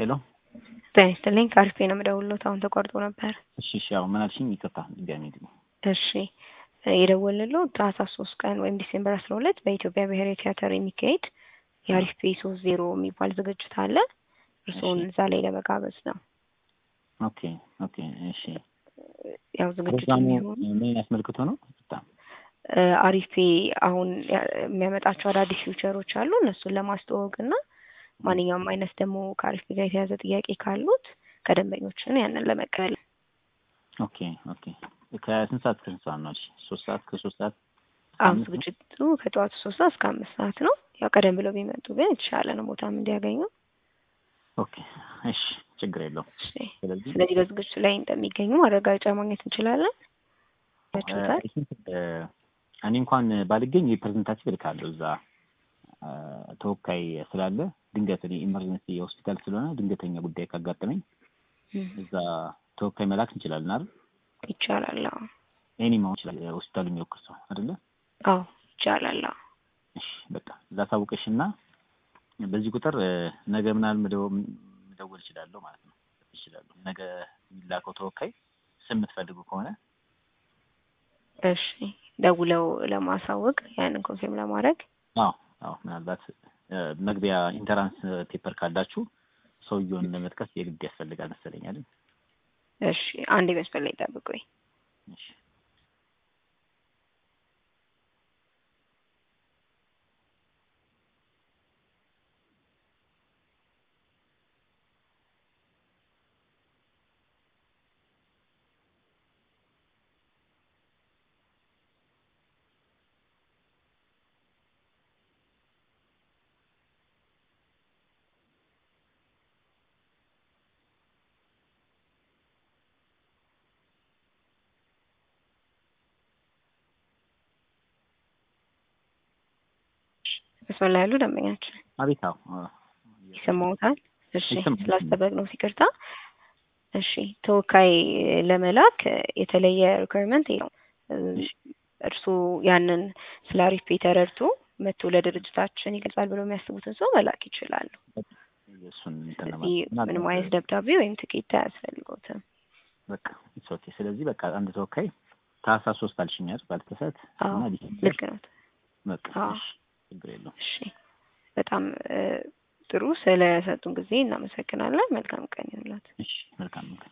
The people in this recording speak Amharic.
ሄሎ ጤና ይስጥልኝ ከአሪፍ ነው የምደውልዎት አሁን ተቋርጦ ነበር። እሺ እሺ ያው ምን አልሽኝ? ይቅርታ ድጋሜ ድጋሜ እሺ የደወልንልዎ ታህሳስ ሶስት ቀን ወይም ዲሴምበር አስራ ሁለት በኢትዮጵያ ብሔራዊ ቲያትር የሚካሄድ የአሪፍ ፔ ሶስት ዜሮ የሚባል ዝግጅት አለ። እርስዎን እሺ። እዛ ላይ ለመጋበዝ ነው። ኦኬ ኦኬ እሺ ያው ዝግጅቱ ፕሮግራሙ የሚሆን ምን ያስመልክቶ ነው? በጣም አሪፍ ፔ አሁን ያ- የሚያመጣቸው አዳዲስ ፊውቸሮች አሉ እነሱን ለማስተዋወቅ እና ማንኛውም አይነት ደግሞ ከአሪፍ ፔ ጋር የተያዘ ጥያቄ ካሉት ከደንበኞችን ያንን ለመቀበል ኦኬ ኦኬ ከስንት ሰዓት እስከ ስንት ሰዓት ነው? እሺ ሶስት ሰዓት ከሶስት ሰዓት አሁን አምስት ነው? ዝግጅቱ ከጠዋቱ ሶስት ሰዓት እስከ አምስት ሰዓት ነው። ያው ቀደም ብለው ቢመጡ ግን የተሻለ ነው ቦታም እንዲያገኙ። ኦኬ እሺ ችግር የለውም። እሺ። ስለዚህ ስለዚህ በዝግጅቱ ላይ እንደሚገኙ ማረጋገጫ ማግኘት እንችላለን። ያችሁታል? እ፣ እኔ እንኳን ባልገኝ ሪፕሬዘንታቲቭ እልካለሁ እዛ እ፣ ተወካይ ስላለ ድንገት እኔ ኢመርጀንሲ የሆስፒታል ስለሆነ ድንገተኛ ጉዳይ ካጋጠመኝ እዛ ተወካይ መላክ እንችላለን አይደል? ይቻላል። አዎ ኤኒ መሆን ይችላል ሆስፒታሉ የሚወክል ሰው አይደለ? አዎ ይቻላል። አዎ እሺ በቃ እዛ ታውቀሽ እና በዚህ ቁጥር እ፣ ነገ ምናምን መደወ- መደወል እችላለሁ ማለት ነው። እችላለሁ ነገ የሚላከው ተወካይ ስም የምትፈልጉ ከሆነ እሺ ደውለው ለማሳወቅ ያንን ኮንፊርም ለማድረግ አዎ አዎ ምናልባት እ፣ መግቢያ ኢንተራንስ ፔፐር ካላችሁ ሰውየውን ለመጥቀስ የግድ ያስፈልጋል መሰለኝ አይደል? እሺ አንድ መስመር ላይ ጠብቁኝ። እሺ መስመር ላይ ያሉ ደንበኛችን አቤት አዎ አ፣ ይሰማዎታል? እሺ ይሰማል። ስላስጠበቅነው ይቅርታ። እሺ ተወካይ ለመላክ የተለየ ሪኳየርመንት የለውም። እሺ። እርስዎ ያንን ስለ አሪፍ ፔ ተረድቶ መጥቶ ለድርጅታችን ይገልጻል ብለው የሚያስቡትን ሰው መላክ ይችላሉ። እሱን እንትን ስለዚህ ለማለት ምንም አይነት ደብዳቤ ወይም ትኬት አያስፈልገውትም። በቃ ኢትስ ኦኬ። ስለዚህ በቃ አንድ ተወካይ ታህሳስ ሶስት አልሽኝ አይደል? ባልተሳት አዎ እና ዲሴምበር ልክ ነው። በቃ አዎ። እሺ ችግር የለውም። እሺ በጣም እ፣ ጥሩ ስለሰጡን ጊዜ እናመሰግናለን። መልካም ቀን ይሁንላችሁ። እሺ መልካም